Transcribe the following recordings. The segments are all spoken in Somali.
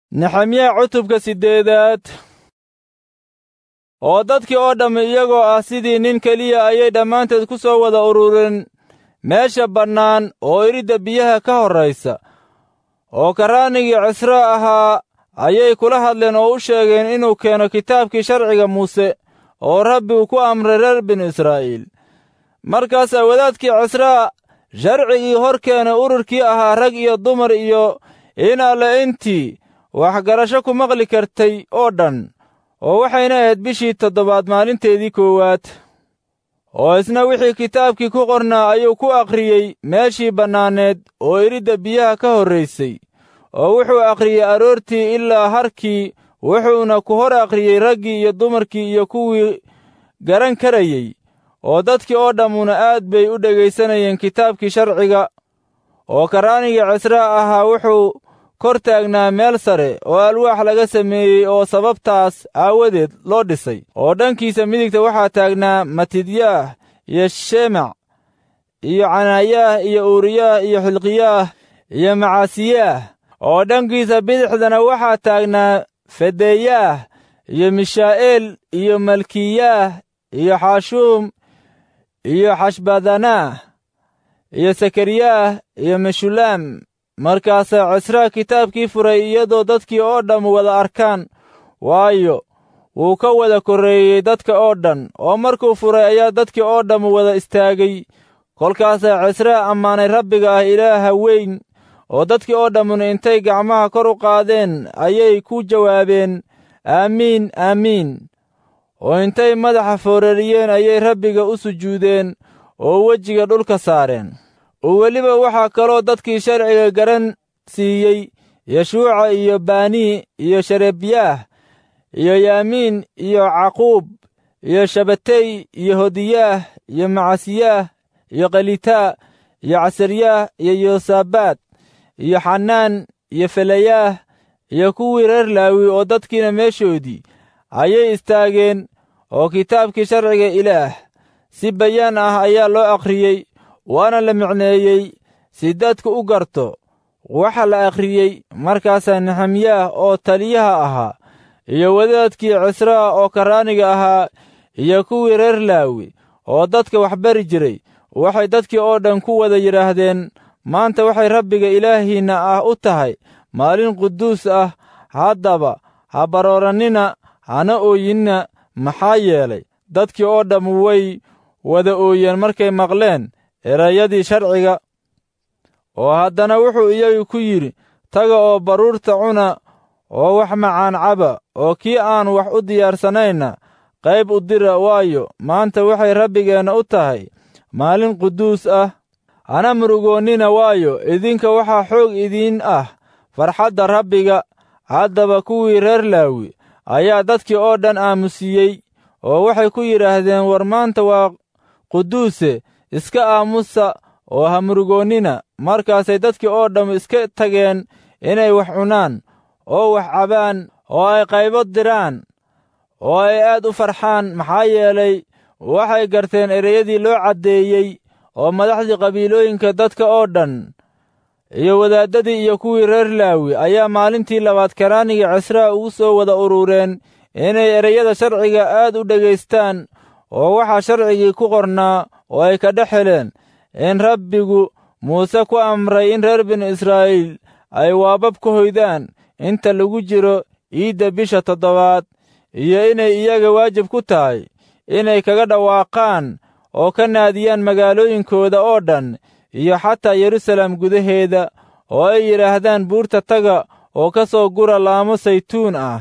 nexemiya cutubka siddeedaad oo dadkii oo dhammi iyagoo ah sidii nin keliya ayay dhammaanteed ku soo wada urureen meesha bannaan oo iridda biyaha ka horraysa oo karraanigii cisra ahaa ayay kula hadleen oo u sheegeen inuu keeno kitaabkii sharciga muuse oo rabbi uu ku amray reer binu israa'iil markaasaa wadaadkii cisraa sharcigii hor keenay ururkii ahaa rag iyo dumar iyo in alle intii waxgarasho ku maqli kartay oo dhan oo waxayna ahayd bishii toddobaad maalinteedii koowaad oo isna wixii kitaabkii ku qornaa ayuu ku akhriyey meeshii bannaaneed oo iridda biyaha ka horraysay oo wuxuu akhriyey aroortii ilaa harkii wuxuuna ku hor akhriyey raggii iyo dumarkii iyo kuwii garan karayey oo dadkii oo dhammuna aad bay u dhegaysanayeen kitaabkii sharciga oo karraanigii cisraa ahaa wuxuu kor taagnaa meel sare oo alwaax laga sameeyey oo sababtaas aawadeed loo dhisay oo dhankiisa midigta waxaa taagnaa matidyaah iyo shemac iyo canaayaah iyo uuriyaah iyo xilqiyaah iyo macaasiyaah oo dhankiisa bidixdana waxaa taagnaa fedeeyaah iyo mishaa'eel iyo malkiyaah iyo xaashuum iyo xashbadanaah iyo sakariyaah iyo meshulaam markaasaa cisraa kitaabkii furay iyadoo dadkii oo dhamm wada arkaan waayo wuu ka wada korreeyey dadka oo dhan oo markuu furay ayaa dadkii oo dhamm wada istaagay kolkaasaa cisraa ammaanay rabbiga ah ilaaha weyn oo dadkii oo dhammuna intay gacmaha kor u qaadeen ayay ku jawaabeen aamiin aamiin oo intay madaxa foorariyeen ayay rabbiga u sujuudeen oo wejiga dhulka saareen oo weliba waxaa kaloo dadkii sharciga garan siiyey yeshuuca iyo baanii iyo sharebyaah iyo yaamiin iyo caquub iyo shabatey iyo hodiyaah iyo macasiyaah iyo khalitaa iyo casaryaah iyo yosabaad iyo xanaan iyo felayaah iyo kuwii reer laawi oo dadkiina meeshoodii ayay istaageen oo kitaabkii sharciga ilaah si bayaan ah ayaa loo akhriyey waana la micneeyey si dadku u garto waxa la akhriyey markaasaa nexemiyaah oo taliyaha ahaa iyo wadaadkii cisraa oo karraaniga ahaa iyo kuwii reer laawi oo dadka wax bari jiray waxay dadkii oo dhan ku wada yidhaahdeen maanta waxay rabbiga ilaahiinna ah u tahay maalin quduus ah haddaba ha baroorannina hana ooyinna maxaa yeelay dadkii oo dhamm way wada ooyeen markay maqleen erayadii sharciga oo haddana wuxuu iyagu ku yidhi taga oo baruurta cuna oo wax macaan caba oo kii aan wax u diyaarsanayna qayb u dira waayo maanta waxay rabbigeenna u tahay maalin quduus ah hana murugoonnina waayo idinka waxaa xoog idiin ah farxadda rabbiga haddaba kuwii reer laawi ayaa dadkii oo dhan aamusiyey oo waxay ku yidhaahdeen war maanta waa quduuse iska aamusa oo ha murugoonnina markaasay dadkii oo dhamm iska tageen inay wax cunaan oo wax cabaan oo ay qaybo diraan oo ay aad u farxaan maxaa yeelay waxay garteen ereyadii loo caddeeyey oo madaxdii qabiilooyinka dadka oo dhan iyo wadaaddadii iyo kuwii reer laawi ayaa maalintii labaad karaanigii cisraa ugu soo wada urureen inay ereyada sharciga aad u dhegaystaan oo waxaa sharcigii ku qornaa oo ay ka dhex heleen in rabbigu muuse ku amray in reer binu israa'iil ay waabab ka hoydaan inta lagu jiro iidda bisha toddobaad iyo inay iyaga waajib ku tahay inay kaga dhawaaqaan oo ka naadiyaan magaalooyinkooda oo dhan iyo xataa yerusalem gudaheeda oo ay yidhaahdaan buurta taga oo ka soo gura laamo saytuun ah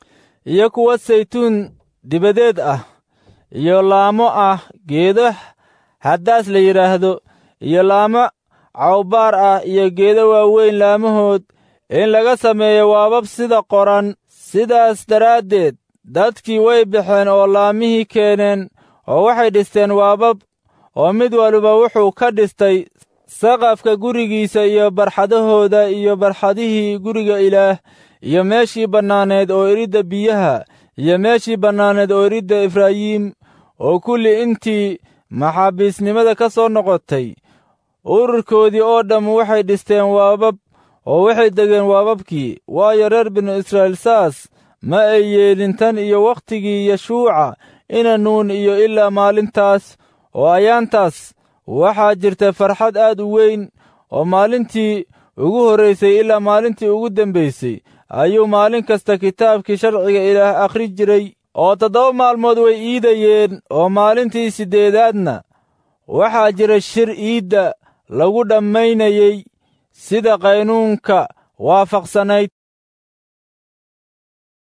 iyo kuwa saytuun dibadeed ah iyo laamo ah geedo haddaas la yidhaahdo iyo laamo cawbaar ah iyo geedo waaweyn laamahood in laga sameeyo waabab sida qoran sidaas daraaddeed dadkii way baxeen oo laamihii keeneen oo waxay dhisteen waabab oo mid waliba wuxuu ka dhistay saqafka gurigiisa iyo barxadahooda iyo barxadihii guriga ilaah iyo meeshii bannaaneed oo iridda biyaha iyo meeshii bannaaneed oo iridda efraayiim oo kulli intii maxaabiisnimada ka soo noqotay ururkoodii oo dhamm waxay dhisteen waabab oo waxay degeen waababkii waayo reer binu israa'iil saas ma ay yeelin tan iyo wakhtigii yeshuuca ina nuun iyo ilaa maalintaas oo ayaantaas waxaa jirta farxad aad u weyn oo maalintii ugu horraysay ilaa maalintii ugu dembaysay ayuu maalin kasta kitaabkii sharciga ilaah akhri jiray oo toddoba maalmood way iidayeen oo maalintii siddeedaadna waxaa jira shir iidda lagu dhammaynayey sida qaynuunka waafaqsanayd